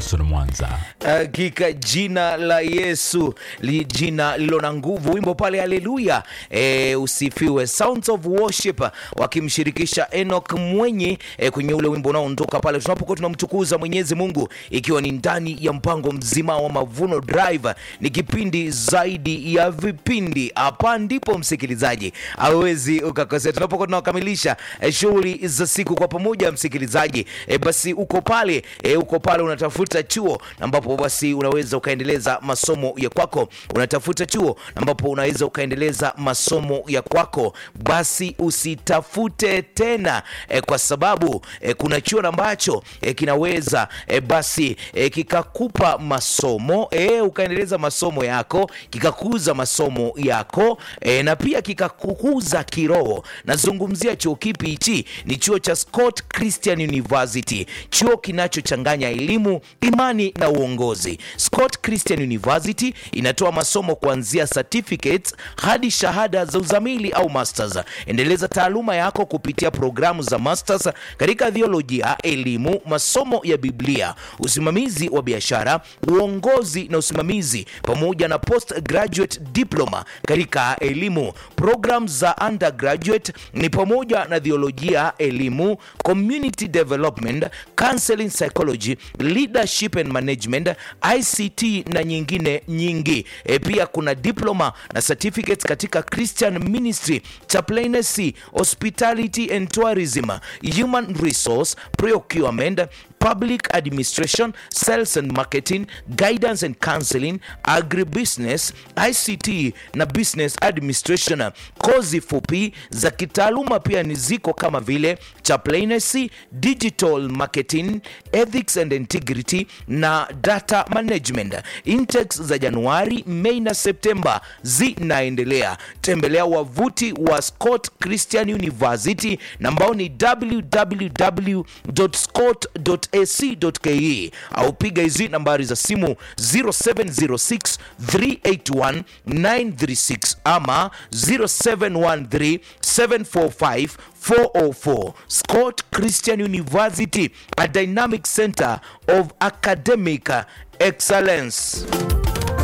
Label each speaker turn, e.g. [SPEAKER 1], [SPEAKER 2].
[SPEAKER 1] Benson Mwanza.
[SPEAKER 2] Hakika jina la Yesu li jina lilo na nguvu. Wimbo pale haleluya, e, usifiwe. Sounds of Worship wakimshirikisha Enoch Mwenye e, kwenye ule wimbo unaoondoka pale tunapokuwa tunamtukuza Mwenyezi Mungu, ikiwa ni ndani ya mpango mzima wa Mavuno Drive. Ni kipindi zaidi ya vipindi. Hapa ndipo msikilizaji hawezi ukakosea, tunapokuwa tunakamilisha e, shughuli za siku kwa pamoja. Msikilizaji e, basi uko pale e, uko pale unatafuta chuo ambapo basi unaweza ukaendeleza masomo ya kwako, unatafuta chuo ambapo unaweza ukaendeleza masomo ya kwako, basi usitafute tena e, kwa sababu e, kuna chuo ambacho e, kinaweza e, basi e, kikakupa masomo e, ukaendeleza masomo yako, kikakuza masomo yako e, na pia kikakukuza kiroho. Nazungumzia chuo kipi hichi? Ni chuo cha Scott Christian University, chuo kinachochanganya elimu, imani na uongozi. Scott Christian University inatoa masomo kuanzia certificates hadi shahada za uzamili au masters. Endeleza taaluma yako kupitia programu za masters katika theolojia, elimu, masomo ya Biblia, usimamizi wa biashara, uongozi na usimamizi, pamoja na postgraduate diploma katika elimu. Program za undergraduate ni pamoja na theolojia, elimu, community development, counseling psychology, leadership and management, ICT na nyingine nyingi. E, pia kuna diploma na certificates katika Christian ministry, chaplaincy, hospitality and tourism, human resource, procurement public administration, sales and marketing, guidance and counseling, agribusiness, ICT na business administration. Kozi fupi za kitaaluma pia ni ziko kama vile chaplaincy, digital marketing, ethics and integrity na data management. Intakes za Januari, Mei na Septemba zinaendelea. Tembelea wavuti wa Scott Christian University na ambao ni www.scott.ac.ke au piga hizi nambari za simu 0706 381 936 ama 0713 745 404. Scott Christian University, a dynamic center of academic excellence.